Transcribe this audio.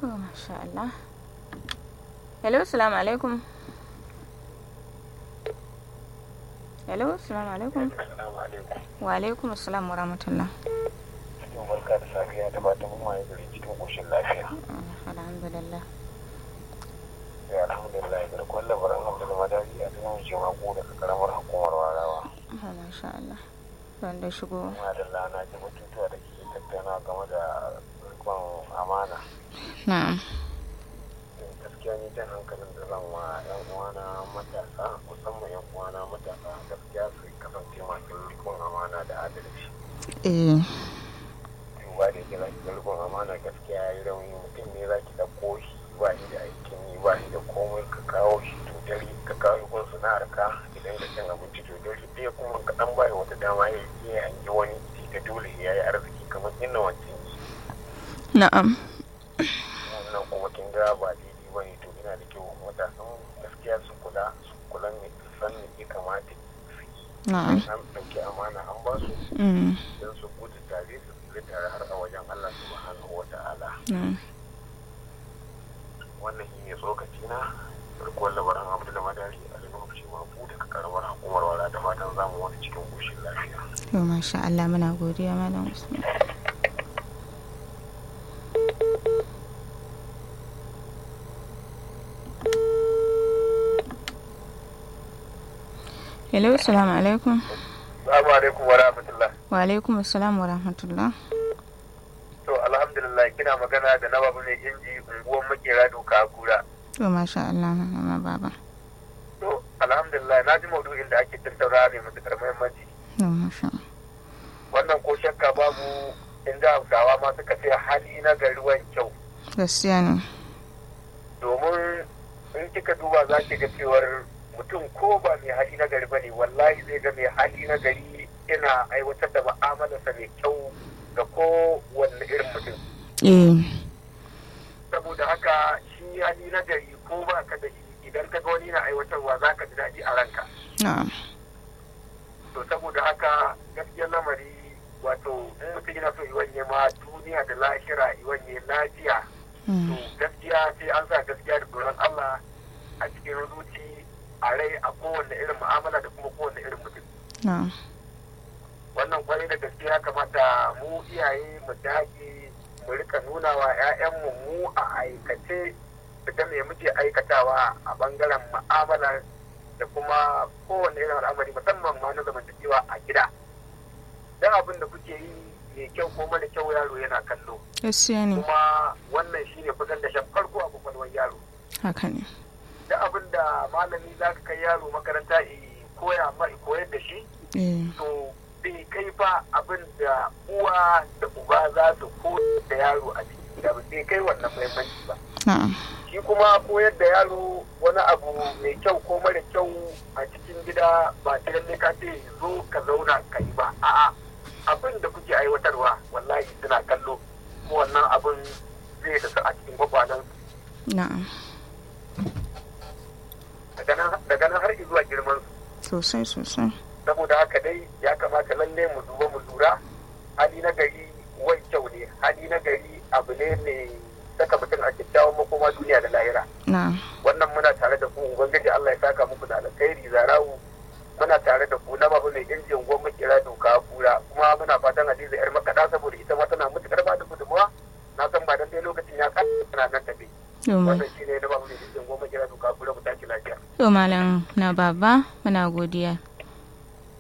to masha Allah hello assalamu alaikum hello assalamu alaikum Assalamu alaikum. wa alaikum assalam wa rahmatullah Yau barka da safiya da fatan mun waye gari cikin koshin lafiya. alhamdulillah Ya alhamdulillah da kullum baran Abdul Madari a cikin jima ko daga karamar hukumar Warawa. Ah, masha Allah wanda shigo Kuma da lana ji batutuwa da ke tattauna game da rikon amana. na'am Gaskiya ni jan hankalin da zan wa yan uwana matasa musamman yan uwana matasa gaskiya su kasance masu rikon amana da adalci. eh duba da yake zaki ga rikon amana gaskiya ya yi rauni mutum ne za ki ɗauko shi ba shi da aikin yi ba shi da komai ka kawo shi to dare ka kawo gun sana'ar ka idan ka cin abinci to dare ɗaya kuma ka ɗan bai wata dama ya yi ya hangi wani shi da dole ya yi arziki kamar inda wancan yi na'am wannan kuma kin ga ba daidai ba ne to ina da kyau matasan gaskiya su kula su kula ne su san me ya kamata su yi na'am an ɗauki amana an ba su mm, don su gudu tare su tsira tare har a wajen Allah subhanahu wa ta'ala na'am wannan shi ne tsokaci na farkon labaran abu da madari a lokaci mafu daga karamar hukumar wala da fatan zamu wani cikin koshin lafiya to masha Allah muna godiya malam Usman hello assalamu alaikum Assalamu alaikum wa rahmatullah wa alaikum assalam wa rahmatullah to alhamdulillah kina magana da na babu mai inji unguwar makera doka kura to masha Allah mama baba to alhamdulillah na ji maudu'in da ake tattauna ne matukar muhimmanci to masha Allah wannan ko shakka babu inda hausawa ma suka ce hali na gari ruwan kyau gaskiya ne domin in kika duba za ki ga cewar mutum ko ba mai hali na gari bane wallahi zai ga mai hali na gari yana aiwatar da ma'amalarsa mai kyau ga ko wanne irin mutum eh saboda haka shi hali na gari ko ba ka da shi idan ka ga wani na aiwatarwa za ka ji daɗi a ranka na'am to saboda haka gaskiyar lamari wato in mutum yana so iwanye ma duniya da lahira iwanye lafiya to mm, gaskiya sai an sa gaskiya da tsoron Allah a cikin zuci a rai a kowanne irin mu'amala da kuma kowanne irin mutum na'am wannan kwarai da gaskiya kamata mu iyaye mu dage mu rika nuna wa 'ya'yanmu mu a aikace da me muke aikatawa a bangaren mu'amala da kuma kowanne irin al'amari musamman ma na zamantakewa a gida dan abin da kuke yi mai kyau ko mara kyau yaro yana kallo gaskiya ne kuma wannan shine kusan da shan farko a kwakwalwar yaro haka ne da abin da malami za ka kai yaro makaranta i koya ma i koyar da shi eh to bai kai fa abin da uwa da uba za su koyar da yaro a cikin gida ba bai kai wannan muhimmanci ba na'am shi kuma koyar da yaro wani abu mai kyau ko mara kyau a cikin gida ba ta lalle ka ce zo ka zauna ka yi ba a'a abin da kuke aiwatarwa wallahi suna kallo ko wannan abin zai da su a cikin kwakwalen na'am daga nan har zuwa girman su sosai sosai saboda haka dai ya kamata lalle mu duba mu lura hali na gari wai kyau ne hali na gari abu ne mai saka mutum a kyakkyawan makoma duniya da lahira na'am wannan muna tare da ku ubangiji Allah ya saka muku da alkhairi zarawu muna tare da ku na babu mai injin gwan makera doka kura kuma muna fatan hadiza yar makaɗa saboda ita ma tana mutukar ba da gudunmawa na san ba dan dai lokacin ya ƙara tana nan tafi to ma- wannan shine na babu mai injin gwan makera doka kura mu tashi lafiya to malam na baba muna godiya